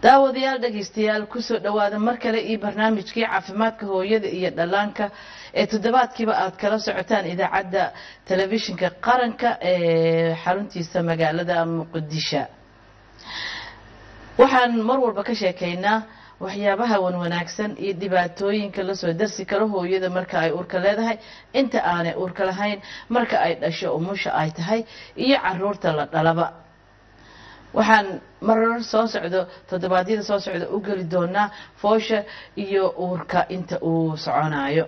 daawadayaal dhegaystayaal kusoo dhowaada mar kale iyo barnaamijkii caafimaadka hooyada iyo dhallaanka ee toddobaadkiiba aad kala socotaan idaacadda telefishinka qaranka ee xaruntiisa magaalada muqdisho waxaan mar walba ka sheekaynaa waxyaabaha wan wanaagsan iyo dhibaatooyinka lasoo darsi karo hooyada marka ay uurka leedahay inta aanay uurka lahayn marka ay dhasho umusha ay tahay iyo caruurta la dhalaba waxaan marar soo socdo toddobaadyada soo socda u geli doonaa foosha iyo uurka inta uu soconayo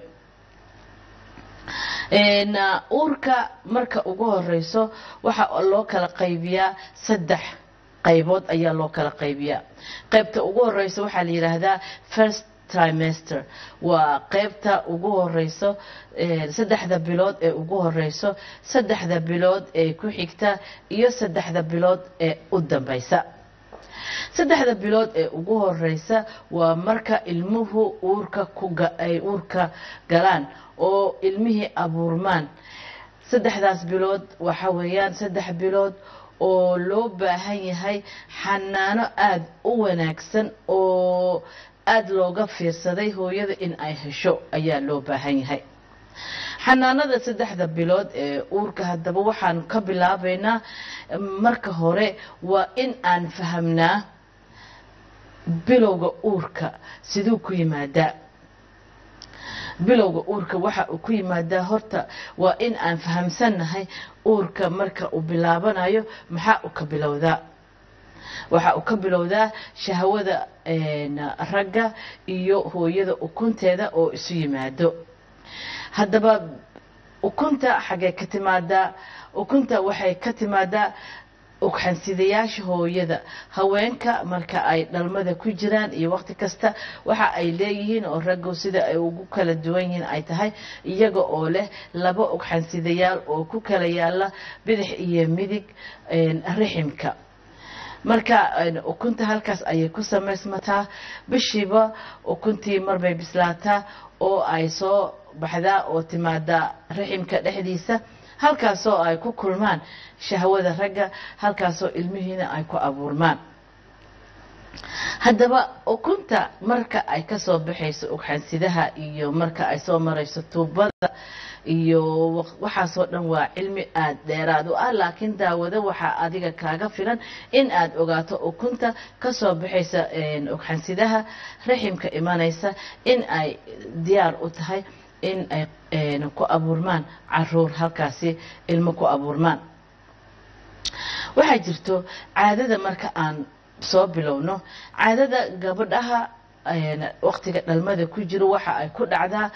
uurka marka ugu horeyso waxaa loo kala qaybiyaa saddex qaybood ayaa loo kala qaybiyaa qaybta ugu horeyso waxaa la yidhaahdaa first trimester waa qaybta ugu horeyso saddexda bilood ee ugu horeyso saddexda bilood ee ku xigta iyo saddexda bilood ee u dambeysa saddexda bilood ee ugu horeysa waa marka ilmuhu uurka kuay uurka galaan oo ilmihii abuurmaan saddexdaas bilood waxa weeyaan saddex bilood oo loo baahan yahay xanaano aada u wanaagsan oo aada looga fiirsaday hooyada in ay hesho ayaa loo baahan yahay xanaanada saddexda bilood ee uurka haddaba waxaan ka bilaabaynaa marka hore waa in aan fahamnaa bilowga uurka siduu ku yimaadaa bilowga uurka waxa uu ku yimaadaa horta waa in aan fahamsannahay uurka marka uu bilaabanayo maxaa uu ka bilowdaa waxa uu ka bilowdaa shahwada ragga iyo hooyada ukunteeda oo isu yimaado haddaba ukunta xaggee ka timaadaa ukunta waxay ka timaadaa ugxansidayaasha hooyada haweenka marka ay dhalmada ku jiraan iyo waqti kasta waxa ay leeyihiin oo raggu sida ay ugu kala duwan yihiin ay tahay iyaga oo leh laba ugxansidayaal oo ku kala yaala bidix iyo midig riximka marka ukunta halkaas ayay ku samaysmataa bishiiba ukuntii marbay bislaataa oo ay soo baxdaa oo timaadaa riximka dhexdiisa halkaasoo ay ku kulmaan shahwada ragga halkaasoo ilmihiina ay ku abuurmaan haddaba ukunta marka ay kasoo baxayso ugxansidaha iyo marka ay soo marayso tuubada iyo waxaasoo dhan waa cilmi aada dheeraad u ah laakiin daawado waxaa adiga kaaga filan in aad ogaato ukunta kasoo baxaysa ugxansidaha raximka imanaysa in ay diyaar u tahay in ay ku abuurmaan caruur halkaasi ilmo ku abuurmaan waxaa jirto caadada marka aan soo bilowno caadada gabadhaha waqtiga dhalmada ku jiro waxa ay ku dhacdaa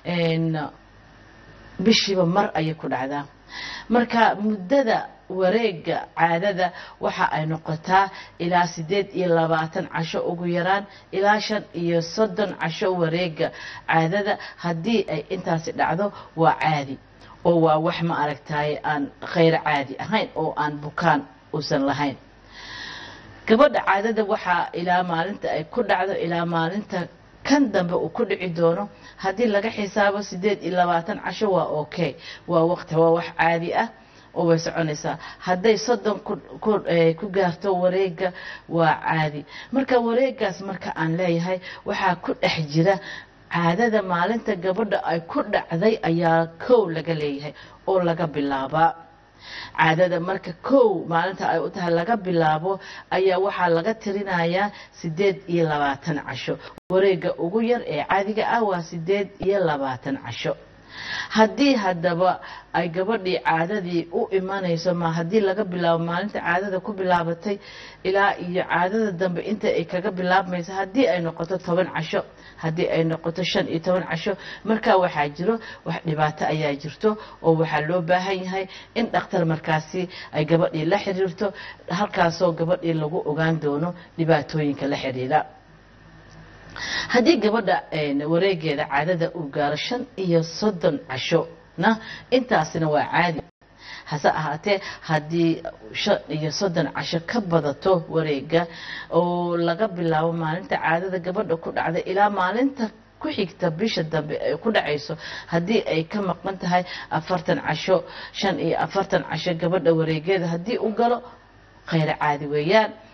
bishiiba mar ayay ku dhacdaa marka muddada wareega caadada waxa ay noqotaa ilaa sideed iyo labaatan casho ugu yaraan ilaa shan iyo soddon casho wareega caadada haddii ay intaasi dhacdo waa caadi oo waa wax ma aragtaye aan khayr caadi ahayn oo aan bukaan uusan lahayn gabadha caadada waxaa ilaa maalinta ay ku dhacdo ilaa maalinta kan dambe uu ku dhici doono haddii laga xisaabo sideed iyo labaatan casho waa okay waa waqti waa wax caadi ah oo way soconaysaa hadday soddon ku gaarto wareega waa caadi marka wareegaas marka aan leeyahay waxaa ku dhex jira caadada maalinta gabadha ay ku dhacday ayaa kow laga leeyahay oo laga bilaabaa caadada marka kow maalinta ay u tahay laga bilaabo ayaa waxaa laga tirinayaa sideed iyo labaatan casho wareega ugu yar ee caadiga ah waa sideed iyo labaatan casho haddii haddaba ay gabadhii caadadii u imanayso ma haddii laga bilaabo maalinta caadada ku bilaabatay ilaa iyo caadada dambe inta ay kaga bilaabmayso haddii ay noqoto toban casho haddii ay noqoto shan iyo toban casho markaa waxaa jiro wax dhibaato ayaa jirto oo waxaa loo baahan yahay in dhakhtar markaasi ay gabadhii la xiriirto halkaasoo gabadhii lagu ogaan doono dhibaatooyinka la xidhiidha haddii gabadha wareegeeda caadada uu gaaro shan iyo soddon casho na intaasina waa caadi hase ahaatee haddii shan iyo soddon casho ka badato wareega oo laga bilaabo maalinta caadada gabadha ku dhacda ilaa maalinta ku xigta bisha dambe ay ku dhacayso haddii ay ka maqan tahay afartan casho shan iyo afartan casho gabadha wareegeeda haddii u galo khayr caadi weeyaan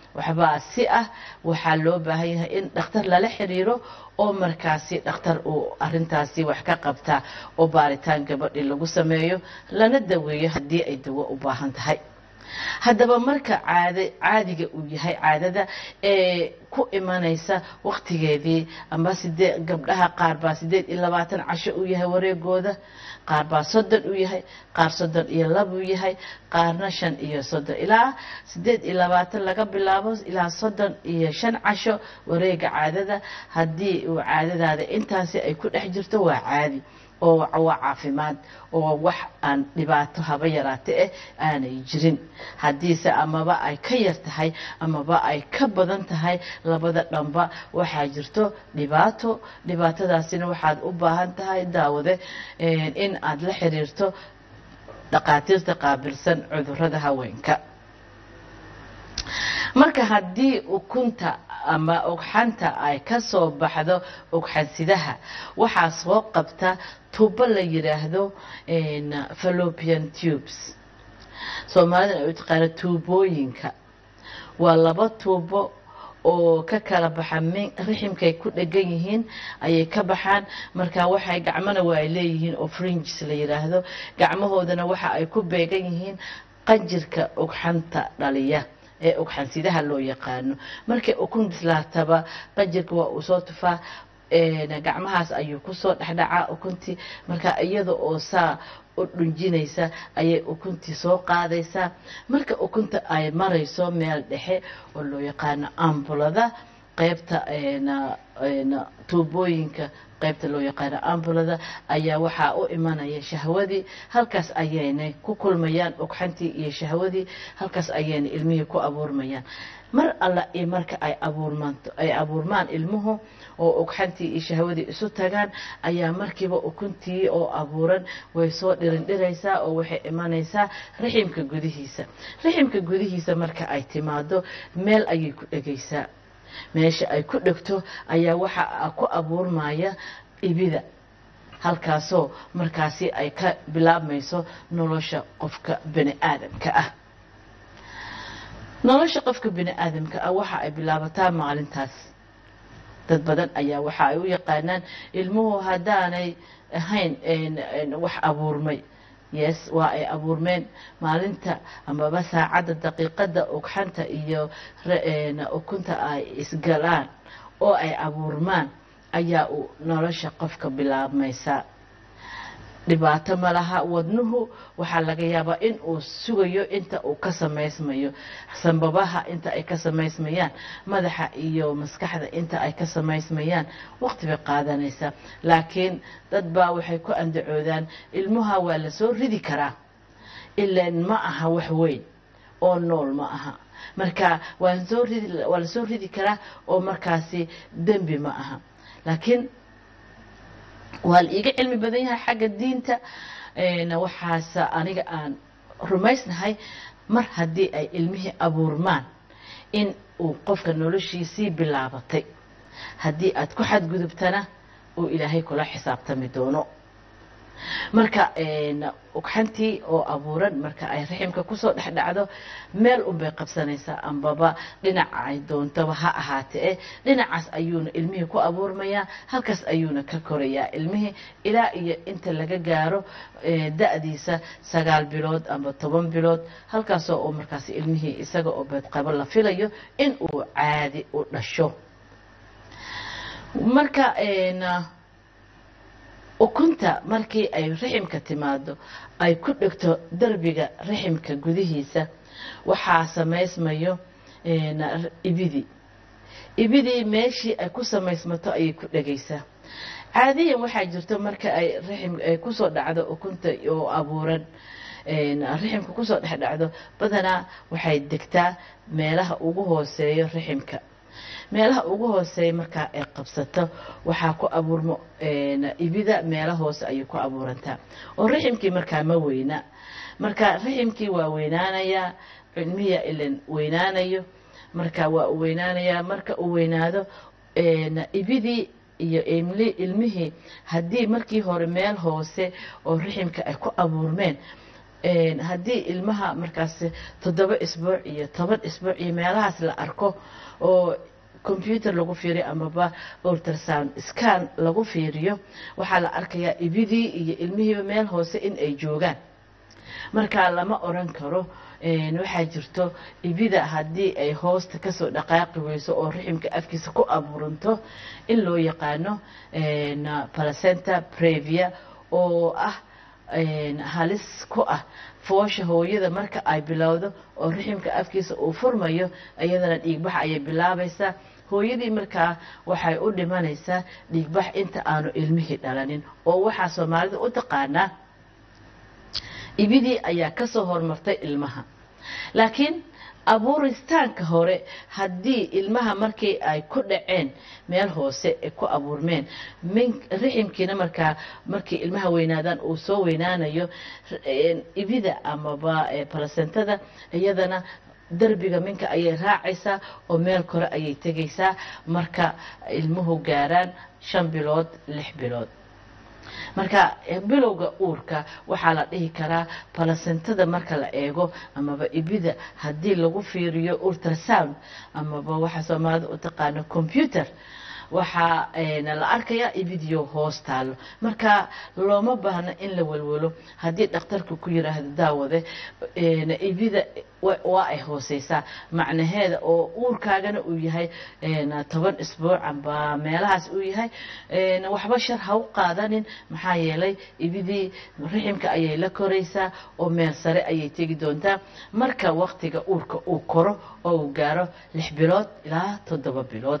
waxbaa si ah waxaa loo baahan yahay in dhakhtar lala xiriiro oo markaasi dhakhtar uu arintaasi wax ka qabtaa oo baaritaan gabadhii lagu sameeyo lana daweeyo haddii ay dawo u baahan tahay haddaba marka caad caadiga uu yahay caadada ee ku imanaysa waktigeedii amba sidee gabdhaha qaar baa sideed iyo labaatan casho uu yahay wareegooda qaar baa soddon uu yahay qaar soddon iyo labuu yahay qaarna shan iyo soddon ilaa sideed iyo labaatan laga bilaabo ilaa soddon iyo shan casho wareega caadada haddii uu caadadaada intaasi ay ku dhex jirto waa caadi oo waa caafimaad oo wax aan dhibaato haba yaraate eh aanay jirin haddiise amaba ay ka yar tahay amaba ay ka badan tahay labada dhanba waxaa jirto dhibaato dhibaatadaasina waxaad u baahan tahay daawade in aad la xiriirto dhaqaatiirta qaabilsan cudurada haweenka marka haddii ukunta ama ugxanta ay ka soo baxdo ugxansidaha waxaa soo qabta tuubo la yidhaahdo fallopian tubes soomaalida ay u taqaana tuubooyinka waa laba tuubo oo ka kala baxa riximkay ku dhegan yihiin ayay ka baxaan marka waxay gacmona waa ay leeyihiin oo fringes la yidhaahdo gacmahoodana waxa ay ku beegan yihiin qanjirka ugxanta dhaliya ee ugxansidaha loo yaqaano markay ukun bislaataba qanjirka waa uu soo tufaa gacmahaas ayuu kusoo dhexdhacaa ukuntii marka iyada oo saa u dhunjinaysa ayay ukuntii soo qaadaysaa marka ukunta ay marayso meel dhexe oo loo yaqaano ambulada qaybta tuubooyinka qaybta loo yaqaano ambulada ayaa waxaa u imanaya shahwadii halkaas ayaynay ku kulmayaan ugxantii iyo shahwadii halkaas ayaynay ilmihii ku abuurmayaan mar alla iyo marka ay abuurmaanto ay abuurmaan ilmuhu oo ugxantii iyo shahwadii isu tagaan ayaa markiiba ukuntii oo abuuran way soo dhirindhiraysaa oo waxay imanaysaa riximka gudihiisa riximka gudihiisa marka ay timaado meel ayay ku dhegaysaa meesha ay ku dhegto ayaa waxa ku abuurmaya ibida halkaasoo markaasi ay ka bilaabmayso nolosha qofka bani aadamka ah nolosha qofka bini aadamka ah waxa ay bilaabataa maalintaas dad badan ayaa waxa ay u yaqaanaan ilmuhu haddaanay ahayn wax abuurmay yes waa ay abuurmeen maalinta amaba saacadda daqiiqadda ugxanta iyo ukunta ay isgalaan oo ay abuurmaan ayaa uu nolosha qofka bilaabmaysaa dhibaato ma laha wadnuhu waxaa laga yaabaa in uu sugayo inta uu ka samaysmayo sanbabaha inta ay ka samaysmayaan madaxa iyo maskaxda inta ay ka samaysmayaan waqti bay qaadanaysaa laakiin dad baa waxay ku andacoodaan ilmuha waa la soo ridi karaa ilaan ma aha wax weyn oo nool ma aha marka waa la soo ridi karaa oo markaasi dembi ma aha laakiin waa la iiga cilmi badan yahay xagga diinta waxaase aniga aan rumaysnahay mar haddii ay ilmihii abuurmaan in uu qofka noloshiisii bilaabatay haddii aad ku xadgudubtana uu ilaahay kula xisaabtami doono marka ugxantii oo abuuran marka ay raximka kusoo dhex dhacdo meel unbay qabsanaysaa ambaba dhinaca ay doontaba ha ahaate eh dhinacaas ayuuna ilmihii ku abuurmayaa halkaas ayuuna ka korayaa ilmihii ilaa iyo inta laga gaaro da-diisa sagaal bilood amba toban bilood halkaasoo uu markaas ilmihii isaga oo beedqabo la filayo in uu caadi u dhasho marka ukunta markii ay raximka timaado ay ku dhegto derbiga raximka gudihiisa waxaa samaysmayo ibidii ibidii meeshii ay ku samaysmato ayay ku dhegaysaa caadiyan waxaa jirto marka ay raxim ay kusoo dhacdo ukunta oo abuuran raximka kusoo dhex dhacdo badanaa waxay degtaa meelaha ugu hooseeyo raximka meelaha ugu hooseeya markaa ay qabsato waxaa ku abuurmo ibida meela hoose ayay ku abuurantaa oo raximkii markaa ma weyna marka raximkii waa weynaanayaa cilmiya ilan weynaanayo marka waa u weynaanayaa marka uu weynaado ibidii iyo ilmihii haddii markii hore meel hoose oo raximka ay ku abuurmeen een, haddii ilmaha markaas toddoba isbuuc iyo toban isbuuc iyo meelahaas la arko oo computer lagu fiiriyo amaba ultrasound scan lagu fiiriyo waxaa la arkayaa ibidii iyo ilmihiiba meel hoose in ay joogaan marka lama oran karo een, waxaa jirto ibida haddii ay hoosta kasoo dhaqaaqi weyso oo riximka afkiisa ku abuuranto in loo yaqaano een, placenta previa oo ah een, halis ku ah foosha hooyada marka ay bilowdo oo riximka afkiisa uu furmayo iyadana dhiigbax ayay bilaabaysaa hooyadii markaa waxay u dhimanaysaa dhiigbax inta aanu ilmihii dhalanin oo waxaa soomaalida u taqaanaa ibidii ayaa ka soo hormartay ilmaha laakiin abuuristaanka hore haddii ilmaha markii ay ku dhaceen meel hoose ay ku abuurmeen min riximkiina markaa markii ilmaha weynaadaan uu soo weynaanayo een, ibida amaba eh, placentada iyadana derbiga minka ayay raacaysaa oo meel kore ayay tegaysaa marka ilmuhu gaaraan shan bilood lix bilood marka eh, bilowga uurka waxaa la dhihi karaa balasentada marka la eego amaba ibida haddii lagu fiiriyo ultrasound amaba waxa soomaalida u taqaano computer waxaa een, la arkayaa ibidio hoos taalo marka looma baahno in la welwelo haddii dhakhtarku ku yiraahdo daawade een, ibida wa- waa ay hooseysaa macnaheeda oo uurkaagana uu yahay een, toban isbuuc amba meelahaas uu yahay een, waxba shar ha u qaadanin maxaa yeelay ibidii riximka ayay la koraysaa oo meel sare ayay tegi doontaa marka waqtiga uurka uu koro oo uu gaaro lix bilood ilaa toddoba bilood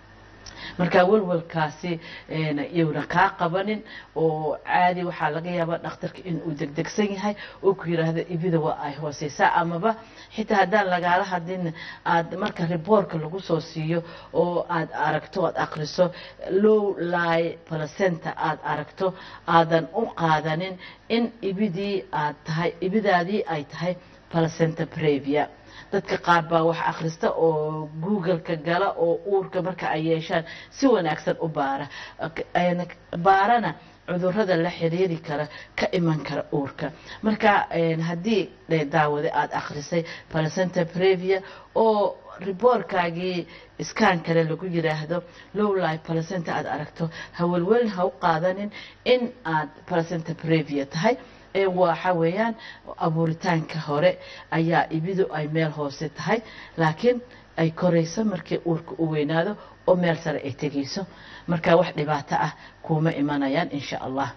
marka welwelkaasi een, iyowna kaa qabanin oo caadi waxaa laga yaabaa dhakhtarka inuu degdegsan yahay oo ku yiraahdo ibida waa ay hooseysaa amaba xitaa haddaan lagaala hadlin aad marka riboorka lagu soo siiyo oo aad aragto aad akhriso low lie placenta aad aragto aadan u qaadanin in ibidii aad tahay ibidaadii ay tahay placenta previa dadka qaar baa wax akhrista oo google-ka gala oo uurka marka ay yeeshaan si wanaagsan u baara Ayna baarana cudurrada la xiriiri kara ka iman kara uurka marka een, haddii eh, daawade aada akhrisay placenta previa oo riboorkaagii iskaan kale lagu yiraahdo low life placenta aad aragto hawelwelin ha u qaadanin in aad placenta previa tahay ee waxa weeyaan abuuritaanka hore ayaa ibidu ay meel hoose tahay laakiin ay korayso markii uurka u weynaado oo meel sare ay tegayso marka wax dhibaato ah kuma imanayaan insha allah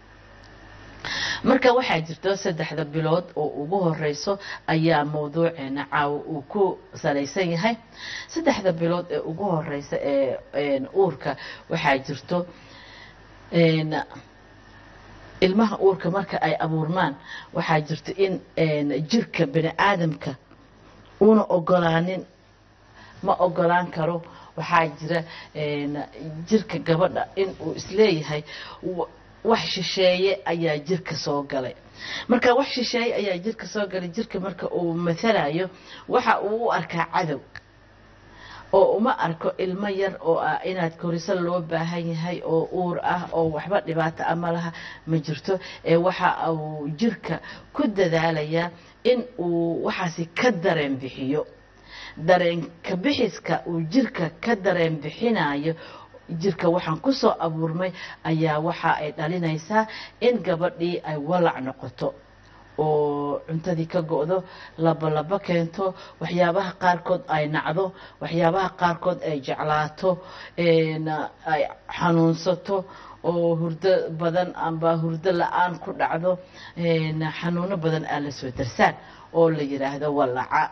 marka waxaa jirto saddexda bilood oo ugu horeyso ayaa mawduuceena caawa uu ku salaysan yahay saddexda bilood ee ugu horeysa ee een, uurka waxaa jirto een, ilmaha uurka marka ay abuurmaan waxaa jirto in een, jirka bani aadamka una ogolaanin ma ogolaan karo waxaa jira een, jirka gabadha in uu isleeyahay wa- wax shisheeye ayaa jirka soo galay marka wax shisheeye ayaa jirka soo galay jirka marka uu mathalayo waxa uu u arkaa cadow oo uma arko ilmo yar oo ah inaad koriso loo baahan yahay oo uur ah oo waxba dhibaato ah ma laha ma jirto ee waxa uu jirka ku dadaalayaa in uu waxaasi ka dareen bixiyo dareenka bixiska uu jirka ka dareen bixinayo jirka waxaan ku soo abuurmay ayaa waxa ay dhalinaysaa in gabadhii ay walac noqoto oo cuntadii ka go'do labolabo keento waxyaabaha qaarkood ay nacdo waxyaabaha qaarkood ay jeclaato een, ay xanuunsato oo hurdo badan amba hurdo la-aan ku dhacdo een, xanuuno badan aa la soo darsaan oo la yidhaahdo walaca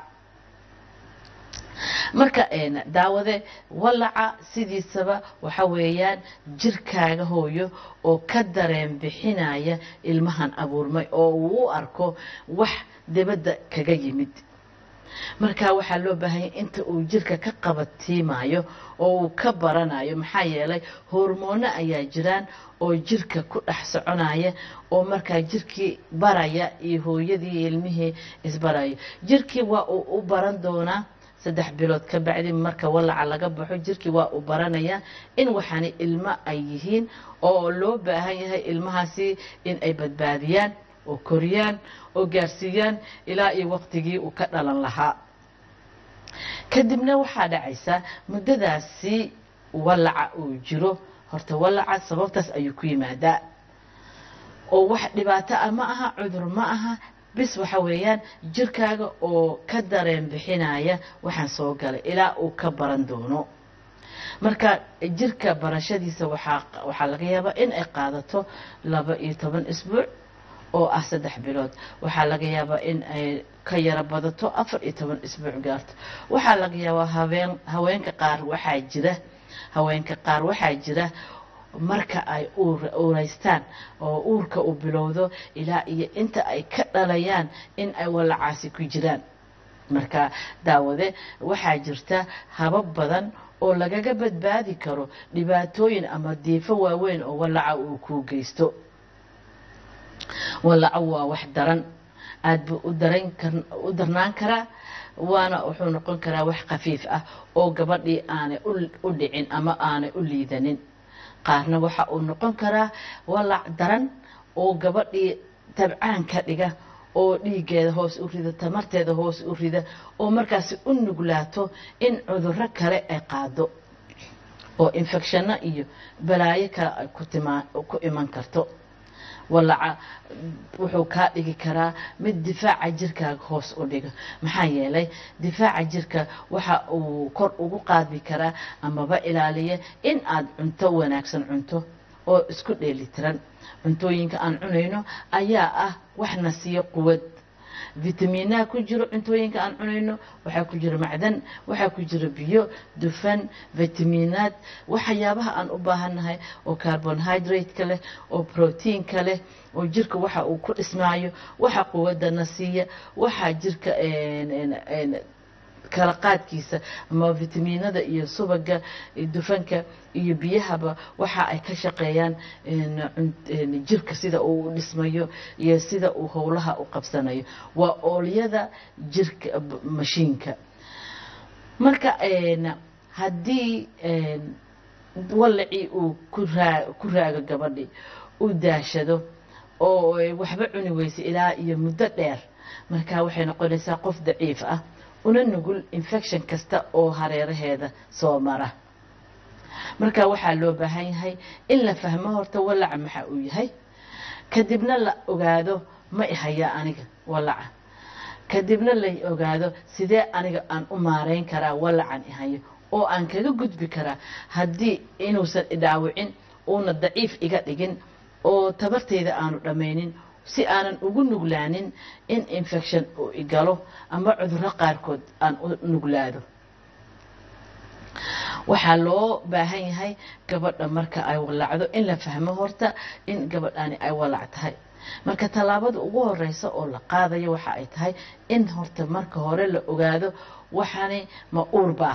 marka een, daawade walaca sidiisaba waxa weeyaan jirkaaga hooyo oo ka dareen bixinaya ilmahan abuurmay oo uu u arko wax dibadda kaga yimid marka waxaa loo baahanya inta uu jirka ka qabatiimayo oo uu ka baranayo maxaa yeelay hormoono ayaa jiraan oo jirka ku dhex soconaya oo markaa jirkii baraya iyo hooyadii iyo ilmihii isbarayo jirkii waa uu u baran doonaa saddex bilood ka bacdi marka walaca laga baxo jirkii waa uu baranayaa in waxaani ilmo ay yihiin oo loo baahan yahay ilmahaasi in ay badbaadiyaan oo koriyaan oo gaarsiiyaan ilaa iyo waqtigii uu ka dhalan lahaa kadibna waxaa dhacaysa muddadaasi walaca uu jiro horta walaca sababtaas ayuu ku yimaadaa oo wax dhibaato ah ma aha cudur ma aha bis waxa weeyaan jirkaaga oo ka dareen bixinaya waxaan soo galay ilaa uu ka baran doono marka jirka barashadiisa waxaa laga yaabaa in ay qaadato laba iyo toban isbuuc oo ah saddex bilood waxaa laga yaabaa in ay ka yaro badato afar iyo toban isbuuc gaarto waxaa laga yaabaa haween haweenka qaar waxaa jira haweenka qaar waxaa jira marka ay uuraystaan oo uurka uu bilowdo ilaa iyo inta ay ka dhalayaan in ay walacaasi ku jiraan marka daawade waxaa jirta habab badan oo lagaga badbaadi karo dhibaatooyin ama diifo waaweyn oo walaca uu kuu geysto walaco waa wax daran aad buu u darnaan karaa waana wuxuu noqon karaa wax khafiif ah oo gabadhii aanay u dhicin ama aanay u liidanin qaarna waxa uu noqon karaa walac daran oo gabadhii tabcaan ka dhiga oo dhiiggeeda hoos u rida tamarteeda hoos u rida oo markaasi u nuglaato in cudurro kale ay qaado oo infecshano iyo balaayo kale ay ku iman karto walaca wuxuu kaa dhigi karaa mid difaaca jirkaaga hoos u dhiga maxaa yeelay difaaca jirka waxa uu kor ugu qaadi karaa amaba ilaaliya in aad cunto wanaagsan cunto oo isku dheelitiran cuntooyinka aan cunayno ayaa ah waxna siiyo quwad vitamiinaha ku jiro cuntooyinka aan cunayno waxaa ku jira macdan waxaa ku jira biyo dufan vitamiinaad waxyaabaha aan u baahannahay oo carbonhydrate-ka leh oo proteinka leh oo jirka waxa uu ku dhismaayo waxa quwadana siiya waxaa jirka kala qaadkiisa ama vitamiinada iyo subaga dufanka iyo biyahaba waxa ay ka shaqeeyaan jirka sida uu u dhismayo iyo sida uu howlaha u qabsanayo waa oolyada jirka mashiinka marka haddii walacii uu ku raago gabadhii u daashado oo waxba cuni weysa ilaa iyo muddo dheer marka waxay noqonaysaa qof daciif ah una nugul infection kasta oo hareeraheeda soo mara marka waxaa loo baahan yahay in la fahmo horta walaca maxa uu yahay kadibna la ogaado ma ihayaa aniga walaca kadibna la ogaado sidee aniga aan u maareyn karaa walacan ihayo oo aan kaga gudbi karaa haddii inuusan idhaawicin uuna daciif iga dhigin oo tabarteyda aanu dhammaynin si aanan ugu nuglaanin in infection uu igalo ama cudurro qaarkood aan u nuglaado waxaa loo baahan yahay gabadha marka ay walacdo in la fahmo horta in gabadhani ay walac tahay marka tallaabada ugu horeysa oo la qaadayo waxa ay tahay in horta marka hore la ogaado waxani ma uurbaa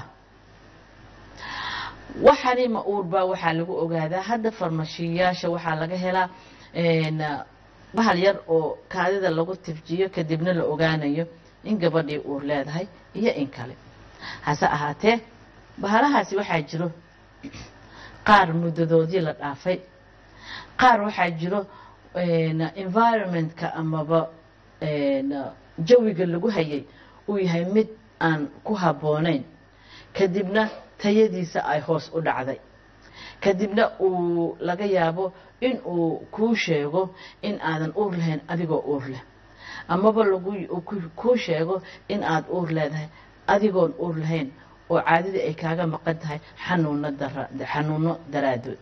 waxani ma uurbaa waxaa lagu ogaadaa hadda farmashiyayaasha waxaa laga helaa bahal yar oo kaadida lagu tifjiyo kadibna la ogaanayo in gabadhii uur leedahay iyo in kale hase ahaatee bahalahaasi waxaa jiro qaar muddadoodii la dhaafay qaar waxaa jiro environmentka amaba jawiga lagu hayay uu yahay mid aan ku habboonayn kadibna tayadiisa ay hoos u dhacday kadibna uu laga yaabo in uu kuu sheego in aadan uur lahayn adigoo uur leh amaba kuu sheego in aad uur leedahay adigoon uur lahayn oo caadadii ay kaaga maqan tahay xanuuno daraadood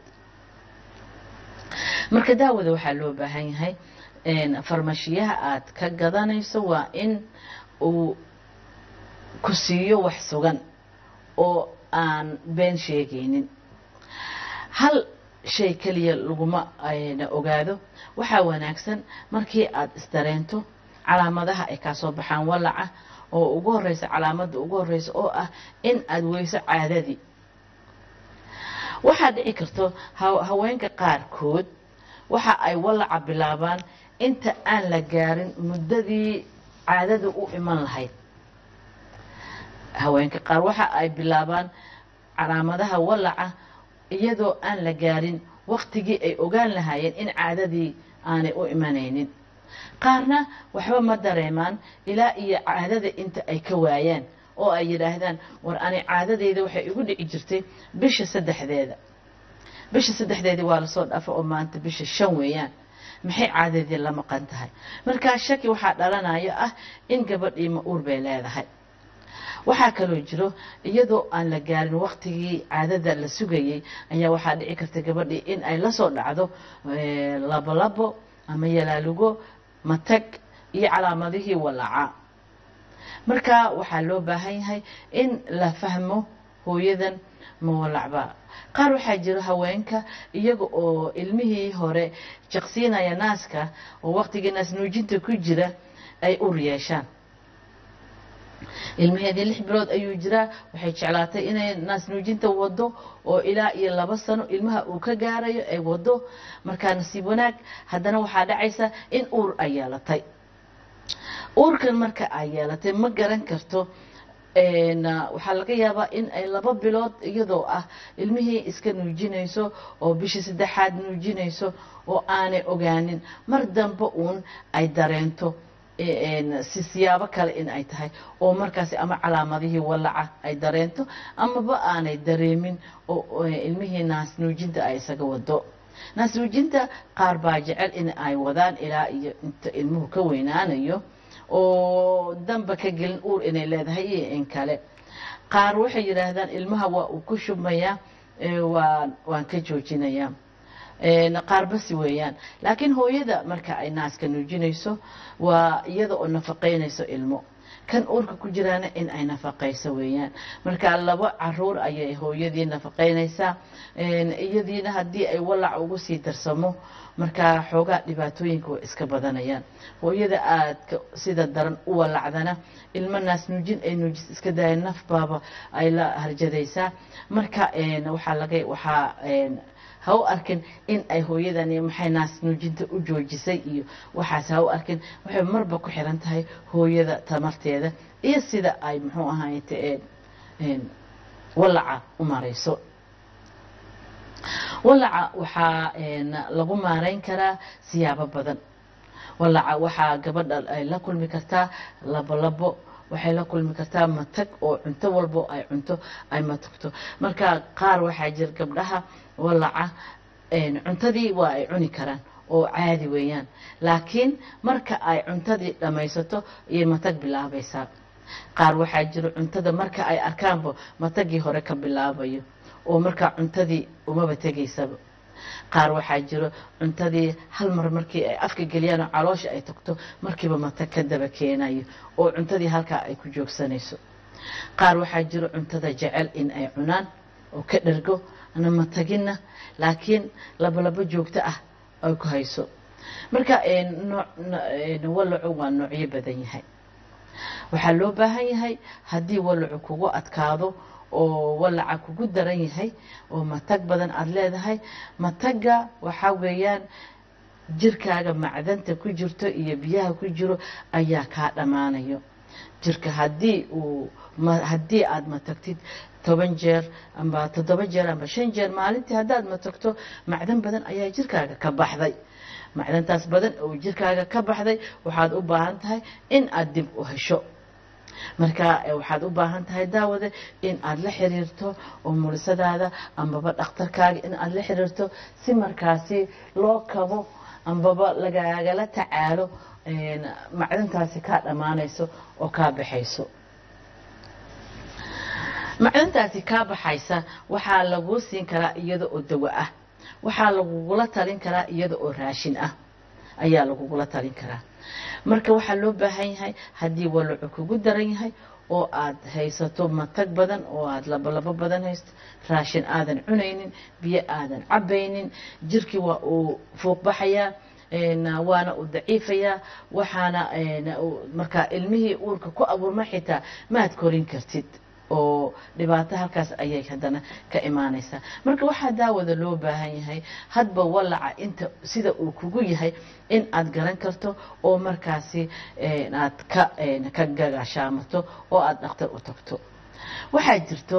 marka daawada waxaa loo baahan yahay farmashiyaha aad ka gadanayso waa in uu ku siiyo wax sugan oo aan been sheegaynin hal shay keliya laguma ogaado waxaa wanaagsan markii aad isdareento calaamadaha ay kaa soo baxaan walaca oo ugu horeysa calaamadda ugu horeysa oo ah in aad weyso caadadii waxaa dhici karto haweenka qaarkood waxa ay walaca bilaabaan inta aan la gaarin muddadii caadada u iman lahayd haweenka qaar waxa ay bilaabaan calaamadaha walaca iyadoo aan la gaarin waktigii ay ogaan lahaayeen in caadadii aanay u imanaynin qaarna waxba ma dareemaan ilaa iyo caadada inta ay ka waayaan oo ay yidhaahdaan war ani caadadeyda waxay igu dhici jirtay bisha saddexdeeda bisha saddexdeedii waa lasoo dhaafa oo maanta bisha shan weeyaan maxay caadadii la maqan tahay markaa shaki waxaa dhalanayo ah in gabadhii ma-uur bay leedahay waxaa kaloo jiro iyadoo aan la gaarin waktigii caadada la sugayey ayaa waxaa dhici karta gabadhii in ay lasoo dhacdo labolabo ama yalaalugo matag iyo calaamadihii walaaca marka waxaa loo baahan yahay in la fahmo hooyadan ma walacba qaar waxaa jiro haweenka iyaga oo ilmihii hore jaqsiinaya naaska oo waqtigii naas nuujinta ku jira ay ur yeeshaan ilmaheedii lix bilood ayuu jiraa waxay jeclaatay inay naas nuujinta wado oo ilaa iyo laba sano ilmaha uu ka gaarayo ay wado markaa nasiib wanaag haddana waxaa dhacaysa in uur ay yeelatay uurkan marka ay yeelatay ma garan karto waxaa laga yaabaa in ay laba bilood iyadoo ah ilmihii iska nuujinayso oo bishii saddexaad nuujinayso oo aanay ogaanin mar dambe uun ay dareento si siyaabo kale in ay tahay oo markaasi ama calaamadihii walaca ay dareento amaba aanay dareemin oo ilmihii naas nuujinta ay isaga wado naas nuujinta qaar baa jecel in ay wadaan ilaa iyo inta ilmuhu ka weynaanayo oo danba ka gelin uur inay leedahay iyo in kale qaar waxay yidhaahdaan ilmaha waa uu ku shubmayaa waan waan ka joojinayaa qaar basi weeyaan laakiin hooyada marka ay naaska nuujinayso waa iyada oo nafaqaynayso ilmo kan uurka ku jiraana in ay nafaqayso weeyaan marka laba caruur ayay hooyadii nafaqaynaysaa iyadiina haddii ay walac ugu sii darsamo markaa xoogaa dhibaatooyinka way iska badanayaan hooyada aadka sida daran u walacdana ilmo naas nuujin ay nuujis iska daaya nafbaaba ay la harjadaysaa marka waxaa laga waxaa ha u arkin in ay hooyadani maxay naas nuujinta u joojisay iyo waxaas ha u arkin waxay marba ku xiran tahay hooyada tamarteeda iyo sida ay muxuu ahayte walaca u marayso walaca waxaa lagu maarayn karaa siyaabo badan walaca waxaa gabadha ay la kulmi kartaa labolabo waxay la kulmi kartaa matag oo cunto walbo ay cunto ay matagto marka qaar waxaa jira gabdhaha walaca cuntadii waa ay cuni karaan oo caadi weeyaan laakiin marka ay cuntadii dhammaysato ayay matag bilaabaysaa qaar waxaa jiro cuntada marka ay arkaanba matagii hore ka bilaabayo oo markaa cuntadii umaba tegaysaba qaar waxaa jiro cuntadii hal mar markii ay afka geliyaan oo caloosha ay tagto markiiba matag ka daba keenayo oo cuntadii halkaa ay ku joogsanayso qaar waxaa jiro cuntada jecel in ay cunaan oo ka dhergo ana mataginna laakiin labolabo joogto ah ay ku hayso marka walacu waa noocyo badan yahay waxaa loo baahan yahay haddii walacu kugu adkaado oo walaca kugu daran yahay oo matag badan aada leedahay matagga waxaa weeyaan jirkaaga macdanta ku jirto iyo biyaha ku jiro ayaa kaa dhammaanayo jirka haddii uu haddii aada matagtid toban jeer amba toddoba jeer amba shan jeer maalintii haddaad matagto macdan badan ayaa jirkaaga ka baxday macdantaas badan oo jirkaaga ka baxday waxaad u baahan tahay in aada dib u hesho marka waxaad u baahan tahay daawada in aada la xiriirto oo mulisadaada ambaba dhakhtarkaaga in aada la xiriirto si markaasi loo kabo ambaba lagagala tacaalo macdantaasi kaa dhammaanayso oo kaa baxayso macdantaasi kaa baxaysa waxaa laguu siin karaa iyada oo dawo ah waxaa lagugula talin karaa iyada oo raashin ah ayaa lagugula talin karaa marka waxaa loo baahan yahay haddii walacu kugu daran yahay oo aad haysato matag badan oo aad labolabo badan haysto raashin aadan cunaynin biyo aadan cabaynin jirkii waa uu fuuqbaxayaa waana uu daciifayaa waxaana markaa ilmihii uurka ku abuurma xitaa maad korin kartid oo dhibaato halkaas ayay haddana ka imaanaysaa marka waxaa daawada loo baahan yahay hadba walaca inta sida uu kugu yahay in aad garan karto oo markaasi aad ka ka gagashaamato oo aada dhakhtar u tagto waxaa jirto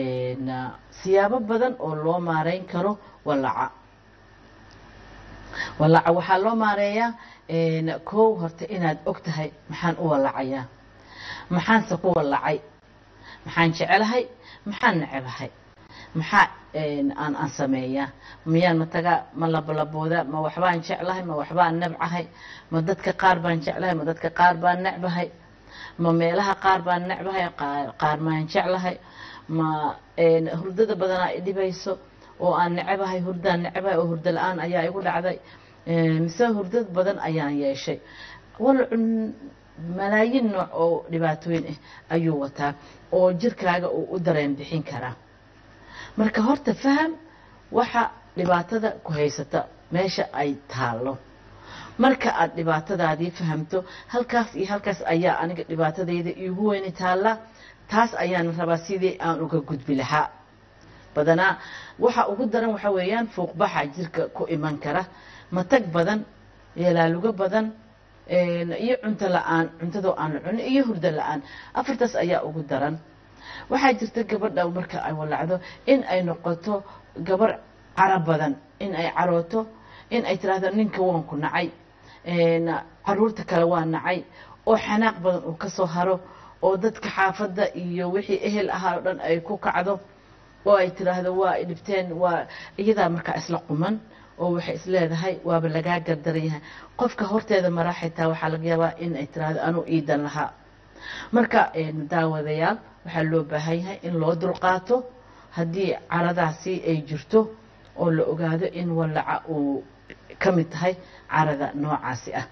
siyaabo badan oo loo maarayn karo walaca walaaca waxaa loo maareeyaa kow horta inaad og tahay maxaan u walacayaa maxaanse ku walacay maxaan jecelahay maxaan necebahay maxaa aan aan sameeyaa miyaan matagaa ma labalaboodaa ma waxbaan jeclahay ma waxbaan nebcahay ma dadka qaar baan jeclahay ma dadka qaar baan necbahay ma meelaha qaar baan necbahay qaar maan jeclahay ma hurdada badanaa i dhibayso oo aan necebahay hurdaan necebahay oo hurdo la-aan ayaa igu dhacday mise hurdad badan ayaan yeeshay walacu malaayiin nooc oo dhibaatooyin ah ayuu wataa oo jirkaaga uu u dareen bixin karaa marka horta faham waxa dhibaatada ku haysata meesha ay taallo marka aad dhibaatadaadii fahamto halkaas iyo halkaas ayaa aniga dhibaatadayda iigu weyni taalla taas ayaan rabaa sidii aan uga gudbi lahaa badanaa waxa ugu daran waxa weeyaan fuuqbaxa jirka ku iman kara matag badan yeelaalugo badan iyo cunto la-aan cuntadoo aan la cunin iyo hurdo la-aan afartaas ayaa ugu daran waxaa jirta gabadha marka ay walacdo in ay noqoto gabar caro badan in ay carooto in ay tiraahdo ninka waan ku nacay caruurta kale waa nacay oo xanaaq badan uu ka soo haro oo dadka xaafadda iyo wixii ehel ahaa oo dhan ay ku kacdo oo ay tiraahdo waa ay dhibteen waa iyadaa markaa isla quman oo waxay isleedahay waaba lagaa gardaran yahay qofka horteeda maraa xitaa waxaa laga yaabaa in ay tiraahdo anuu iidan lahaa marka daawadayaal waxaa loo baahan yahay in loo dulqaato haddii caradaasi ay jirto oo la ogaado in walaca uu ka mid tahay carada noocaasi ah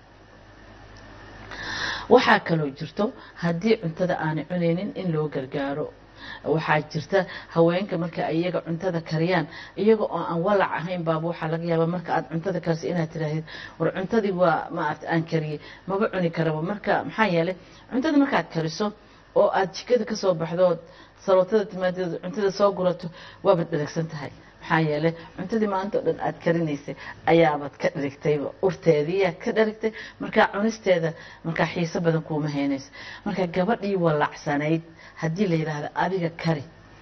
waxaa kaloo jirto haddii cuntada aanay cunaynin in loo gargaaro waxaa jirta haweenka marka ay iyaga cuntada kariyaan iyaga oo aan walac ahayn baaba waxaa laga yaabaa marka aad cuntada kariso inaad tiraahdeed war cuntadii waa maarata aan kariyey maba cuni karaba marka maxaa yeelay cuntada markaad kariso oo aad jikada ka soo baxdood salootada timaadeed cuntada soo gurato waabaad dheragsan tahay maxaa yeelay cuntadii maanta o dhan aad karinaysay ayaabaad ka dherigtayba urteediiyaa ka dherigtay markaa cunisteeda markaa xiiso badan kuuma haynayso marka gabadhii walacsanayd haddii la yidhaahdo adiga kari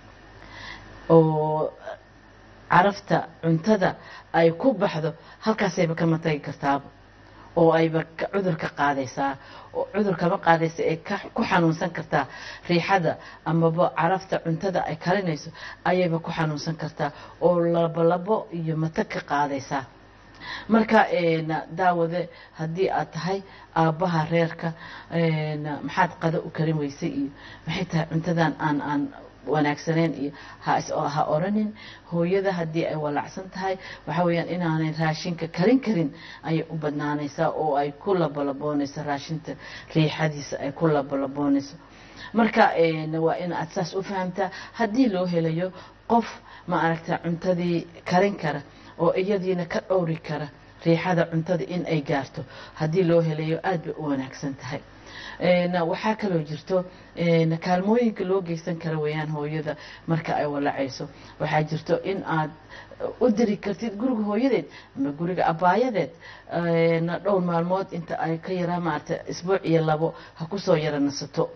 oo carafta cuntada ay ku baxdo halkaasayba kama tagi kartaaba oo ayba cudur ka qaadaysaa oo cudur kama qaadaysa ee ku xanuunsan kartaa riixada amaba carafta cuntada ay karinayso ayayba ku xanuunsan kartaa oo labolabo iyo matag ka qaadaysaa marka daawade haddii aad tahay aabbaha reerka maxaad qado u karin weysay iyo maxay tahay cuntadan aan aan wanaagsaneyn iyo ha oranin hooyada haddii ay walacsan tahay waxa weeyaan inaanay raashinka karin karin ayay u badnaanaysaa oo ay ku labalaboonayso raashinta riixadiisa ay ku labalaboonayso marka waa in aad saas u fahamtaa haddii loo helayo qof ma aragta cuntadii karin kara oo iyadiina ka dhowri kara riixada cuntada in ay gaarto haddii loo helayo aad bay u wanaagsan tahay waxaa kaloo jirto kaalmooyinka loo geysan kara weeyaan hooyada marka ay walacayso waxaa jirto in aad u diri kartid guriga hooyadeed ama guriga abaayadeed dhowr maalmood inta ay ka yaraa maarata isbuuc iyo labo ha kusoo yara nasato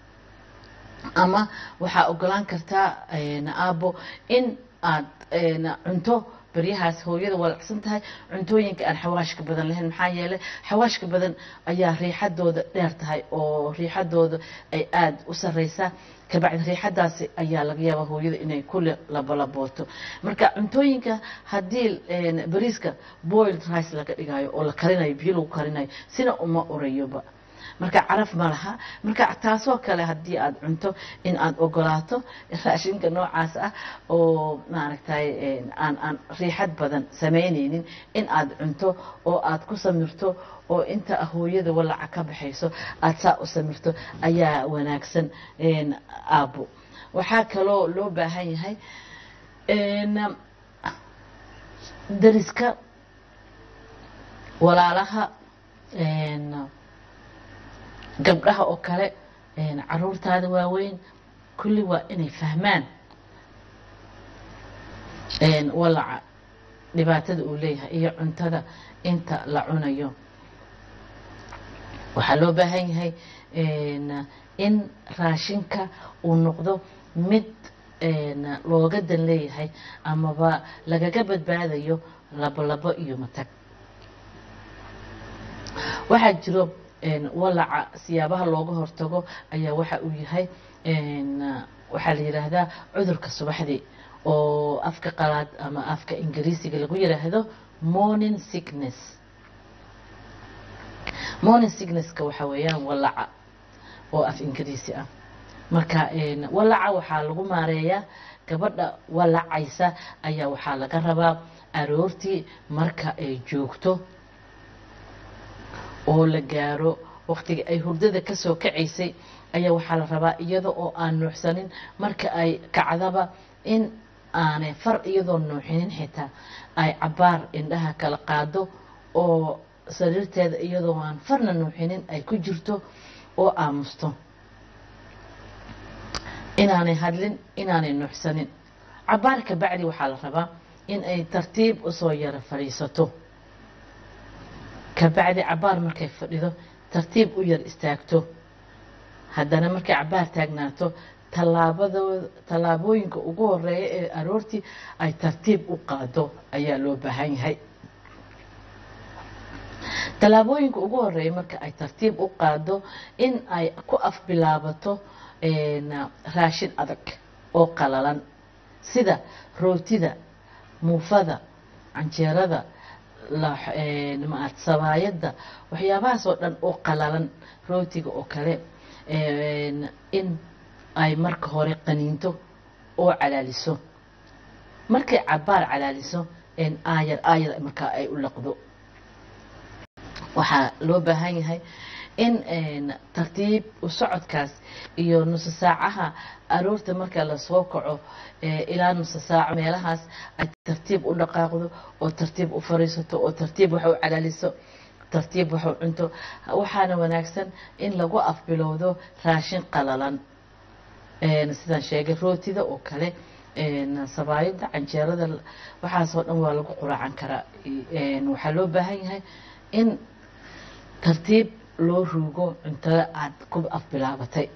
ama waxaa ogolaan kartaa aabo in aad cunto baryahaas hooyada walacsan tahay cuntooyinka aan xawaashka badan lahayn maxaa yeelay xawaashka badan ayaa riixadooda dheer tahay oo riixadooda ay aada u sareysaa kabacdi riixadaasi ayaa laga yaabaa hooyada inay ku labalabooto marka cuntooyinka haddii bariiska boiled rice laga dhigayo oo la karinayo biyo lagu karinayo sina uma urayoba marka caraf ma laha marka taasoo kale haddii aad cunto in aad ogolaato raashinka noocaas ah oo maaragtay aan aan riixad badan samaynaynin in aad cunto oo aad ku samirto oo inta hooyada walaca ka baxayso aad saa u samirto ayaa wanaagsan aabo waxaa kaloo loo baahan yahay dariska walaalaha gabdhaha oo kale caruurtaada waaweyn kulli waa inay fahmaan walaca dhibaatada uu leeyahay iyo cuntada inta la cunayo waxaa loo baahan yahay in raashinka uu noqdo mid looga dan leeyahay amaba lagaga badbaadayo labolabo iyo matag waxaa jiro een, walaca siyaabaha looga hortago ayaa waxa uu yahay een, waxaa la yidhaahdaa cudurka subaxdii oo afka qalaad ama afka ingiriisiga lagu yidhaahdo morning sickness morning sicknesska waxa weeyaan walaca oo af ingiriisi ah marka een, walaca waxaa lagu maareeyaa gabadha walacaysa ayaa waxaa laga rabaa aroortii marka ay joogto oo la gaaro waqtiga ay hurdada ka soo kacaysay ayaa waxaa la rabaa iyada oo aan nuuxsanin marka ay kacdaba in aanay far iyadoo nuuxinin xitaa ay cabaar indhaha kala qaado oo sariirteeda iyadoo aan farna nuuxinin ay ku jirto oo aamusto inaanay hadlin inaanay nuuxsanin cabaar ka bacdi waxaa la rabaa in ay tartiib usoo yara fadhiisato kabacdi cabaar markay fadhido tartiib u yar istaagto haddana markay cabaar taagnaato tallaabadooda tallaabooyinka ugu horeeya ee aroortii ay tartiib u qaado ayaa loo baahan yahay tallaabooyinka ugu horeeya marka ay tartiib u qaado in ay ku afbilaabato een, raashin adag oo qalalan sida rootida muufada canjeerada la- een, maarad sabaayadda waxyaabahaas oo dhan oo qalalan rootiga oo kale een, in ay marka hore qaniinto oo calaaliso markay cabaar calaaliso een, aayar aayar markaa ay u laqdo waxaa loo baahan yahay in een, tartiib u socodkaas iyo nuso saacaha aroorta marka lasoo kaco ee, ilaa nuso saaco meelahaas ay tartiib u dhaqaaqdo oo tartiib u fariisato oo tartiib wax u calaaliso tartiib wax u cunto waxaana wanaagsan in lagu afbilowdo raashin qalalan een, sidaan sheegay rootida oo kale een, sabaayadda canjeerada waxaasoo dhan waa lagu quraacan karaa een, waxaa loo baahan yahay in tartiib loo ruugo cuntada aad ku afbilaabatay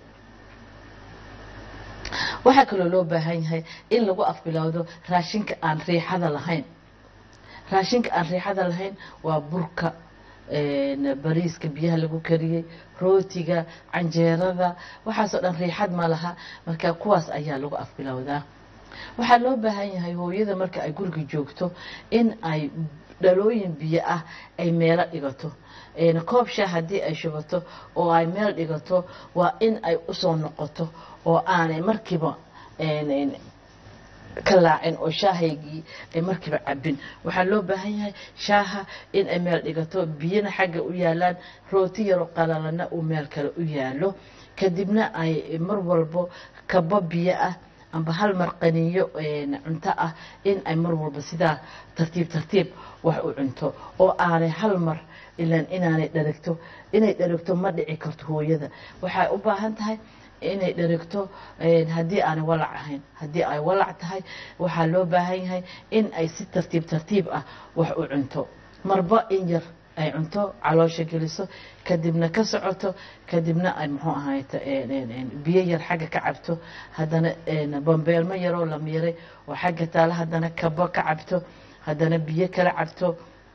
waxaa kaloo loo baahan yahay in lagu afbilowdo raashinka aan riixada lahayn raashinka aan riixada lahayn waa burka een, bariiska biyaha lagu kariyey rootiga canjeerada waxaasoo dhan riixad ma laha marka kuwaas ayaa lagu afbilowdaa waxaa loo baahan yahay hooyada marka ay guriga joogto in ay dhalooyin biyo ah ay meelo dhigato een, koob shaah haddii ay shubato oo ay meel dhigato waa in ay usoo noqoto oo aanay markiiba een, een, ka laacin oo shaahaygii ay markiiba cabin waxaa loo baahan yahay shaaha in ay meel dhigato biyana xagga u yaalaan rooti yaroo qalalana uu meel kale u yaalo kadibna ay mar walbo kabo biyo ah amba hal mar qaniyo een, cunto ah in ay mar walba sidaa tartiib tartiib wax u cunto oo aanay hal mar ilaan inaanay dharagto inay dharagto ma dhici karto hooyada waxay u baahan tahay inay dharagto een, haddii aanay walac ahayn haddii ay walac tahay waxaa loo baahan yahay in ay si tartiib tartiib ah wax u cunto marba in yar ay cunto caloosha geliso kadibna ka socoto kadibna ay muxuu ahayta biyo yar xagga ka cabto haddana een, bambeelmo yaroo la miiray oo xagga taala haddana kabo ka cabto haddana biyo kala cabto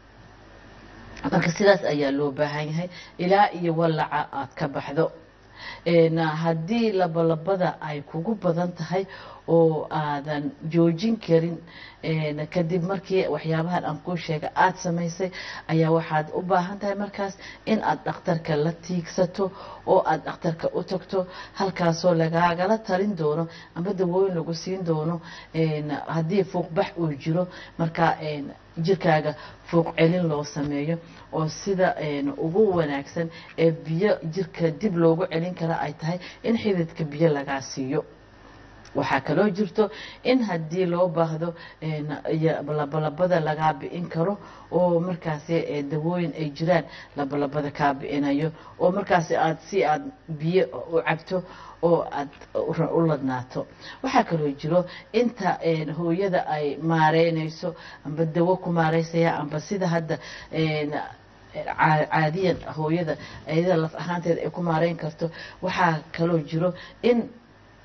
marka sidaas ayaa loo baahan yahay ilaa iyo walaca aad ka baxdo een, haddii labalabada ay kugu badan tahay oo aadan joojin karin een, kadib markii waxyaabahan aan kuu sheega aada samaysay ayaa waxaad u baahan tahay markaas in aad dhakhtarka la tiigsato oo aad dhakhtarka u tagto halkaasoo lagaagala talin doono amba dawooyin lagu siin doono een, haddii fuuqbax uu jiro marka een, jirkaaga fuuq celin loo sameeyo oo sida een, ugu wanaagsan ee biyo jirka dib loogu celin kara ay tahay in xididka biyo lagaa siiyo waxaa kaloo jirto in haddii loo baahdo een, iyo labalabada lagaa bi'in karo oo markaasi ee, dawooyin ay jiraan labalabada kaa bi'inayo oo markaasi aad si aad biyo u cabto oo aad u- u ladnaato waxaa kaloo jiro inta een, hooyada ay maareynayso amba dawo ku maareysaya amba sida hadda een, caa- caadiyan hooyada ayada laf ahaanteeda ay ku maareyn karto waxaa kaloo jiro in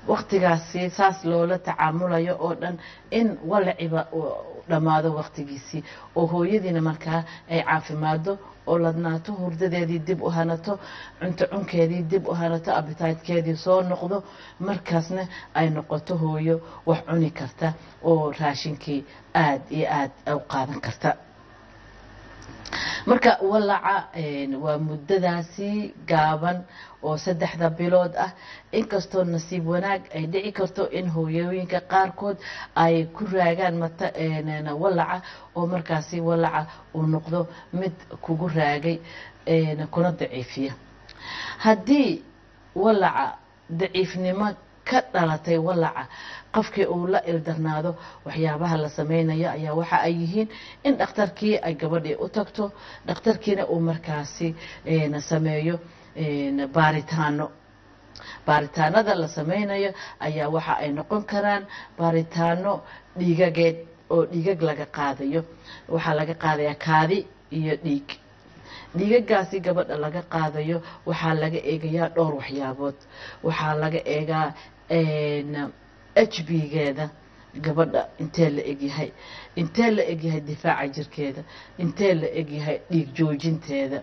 waqtigaasi saas loola tacaamulayo oo dhan in walaciba uu dhammaado waqtigiisii oo hooyadiina markaa ay caafimaado oo ladnaato hurdadeedii dib u hanato cunto cunkeedii dib u hanato abitaydkeedii soo noqdo markaasna ay noqoto hooyo wax cuni karta oo raashinkii aad iyo aad u qaadan karta marka walaca waa muddadaasi gaaban oo saddexda bilood ah inkastoo nasiib wanaag ay dhici karto in hooyooyinka qaarkood ay ku raagaan mata walaca oo markaasi walaca uu noqdo mid kugu raagay kuna daciifiya haddii walaca daciifnimo ka dhalatay walaca qofkii uu la ildarnaado waxyaabaha la samaynayo ayaa waxa ay yihiin in dhakhtarkii ay gabadhii u tagto dhakhtarkiina uu markaasi sameeyo baaritaano baaritaanada la samaynayo ayaa waxa ay noqon karaan baaritaano dhiigageed oo dhiigag laga qaadayo waxaa laga qaadayaa kaadi iyo dhiig dhiigagaasi gabadha laga qaadayo waxaa laga eegayaa dhowr waxyaabood waxaa laga eegaa h b geeda gabadha intee la egyahay intee la egyahay difaaca jirkeeda intee la egyahay dhiig joojinteeda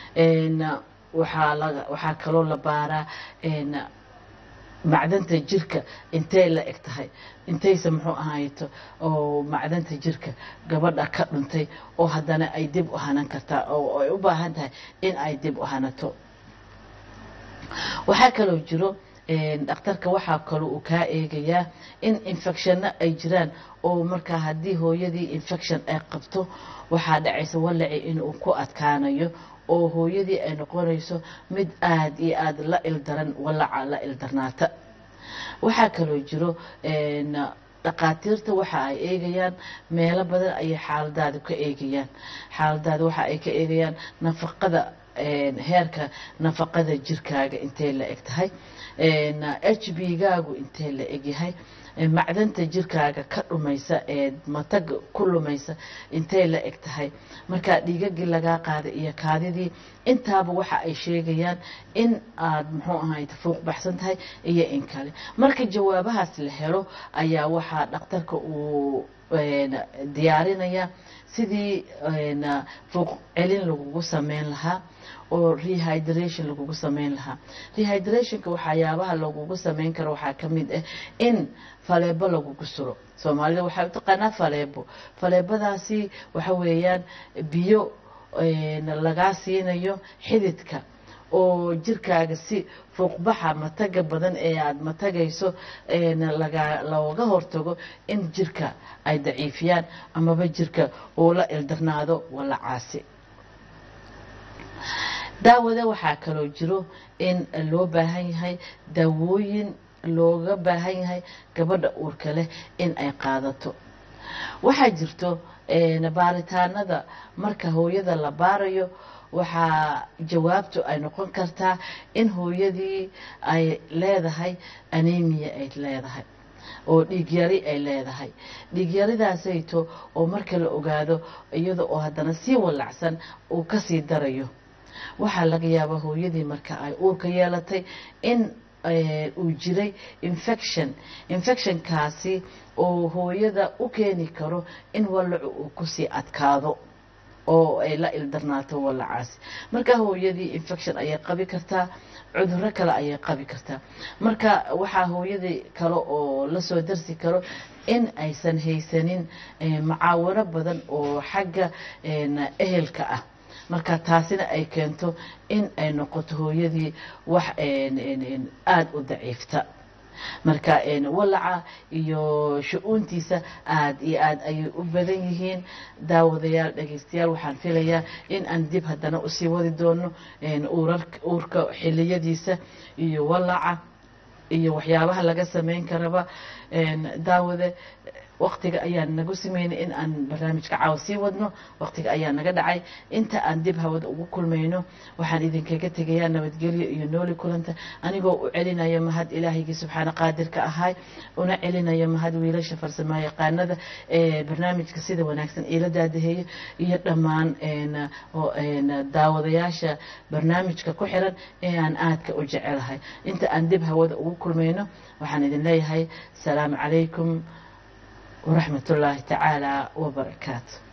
waxaa kaloo la baaraa macdanta jirka intay la eg tahay intayse muxuu ahayto oo macdanta jirka gabadha ka dhuntay oo haddana ay dib u hanan kartaa oo ay u baahan tahay in ay dib u hanato waxaa kaloo jiro dhakhtarka waxaa kaloo uu kaa eegayaa in infectionna ay jiraan oo markaa haddii hooyadii infection ay qabto waxaa dhacaysa walaci inuu ku adkaanayo oo hooyadii ay noqonayso mid aad iyo aad la ildaran walaca la ildarnaata waxaa kaloo jiro dhaqaatiirta waxa ay eegayaan meelo badan ayay xaaladaada ka eegayaan xaaladaada waxa ay ka eegayaan nafaqada heerka nafaqada jirkaaga intay la eg tahay h b gaagu intee la egyahay macdanta jirkaaga ka dhumaysa ee mataga ku lumaysa intay la eg tahay markaa dhiigagii lagaa qaaday iyo kaadidii intaaba waxa ay sheegayaan in aad muxuu ahayd fuuq baxsan tahay iyo in kale marka jawaabahaas la helo ayaa waxaa dhakhtarka uu diyaarinaya sidii fuuq celin lagugu sameyn lahaa oo rehydration lagugu sameyn lahaa rehydrationka waxyaabaha lagugu sameyn karo waxaa ka mid ah in faleebo lagugu suro soomaalida waxay u taqaanaa faleebo faleebadaasi waxa weeyaan biyo lagaa siinayo xididka oo jirkaaga si fuuqbaxa mataga badan ee aada matagayso looga hortago in jirka ay daciifiyaan amaba jirka uu la ildarnaado walacaasi daawada waxaa kaloo jiro in loo baahan yahay daawooyin looga baahan yahay gabadha uurka leh in ay qaadato waxaa jirto baaritaanada marka hooyada la baarayo waxaa jawaabtu ay noqon kartaa in hooyadii ay leedahay anemia ay leedahay oo dhiigyari ay leedahay dhiigyaridaasayto oo marka la ogaado iyada oo haddana sii walacsan uu kasii darayo waxaa laga yaabaa hooyadii marka ay uurka yeelatay in uu jiray infection infectionkaasi oo hooyada u keeni karo in walacu uu kusii adkaado oo ay la ildarnaato walacaasi marka hooyadii infection ayay qabi kartaa cuduro kale ayay qabi kartaa marka waxaa hooyadii kale oo lasoo darsi karo in aysan haysanin macaawino badan oo xagga ehelka ah marka taasina ay keento in ay noqoto hooyadii wax aada u daciifta marka walaca iyo shu-uuntiisa aada iyo aada ayay u badan yihiin daawadayaal dhagaystayaal waxaan filayaa in aan dib haddana usii wadi doono uurka xiliyadiisa iyo walaca iyo waxyaabaha laga sameyn karaba daawade waqtiga ayaan nagu sameynay in aan barnaamijka caawa sii wadno waqtiga ayaa naga dhacay inta aan dib hawada ugu kulmayno waxaan idinkaga tegayaa nabadgelyo iyo nooli kulanta anigoo u celinayo mahad ilaahigii subxaana qaadirka ahay una celinayo mahad wiilasha farsamaa yaqaanada ee barnaamijka sida wanaagsan iila daadaheeyo iyo dhammaan daawadayaasha barnaamijka ku xiran ee aan aadka u jecelahay inta aan dib hawada ugu kulmayno waxaan idin leeyahay asalaamu calaykum waraxmat ullaahi tacaala wabarakaatu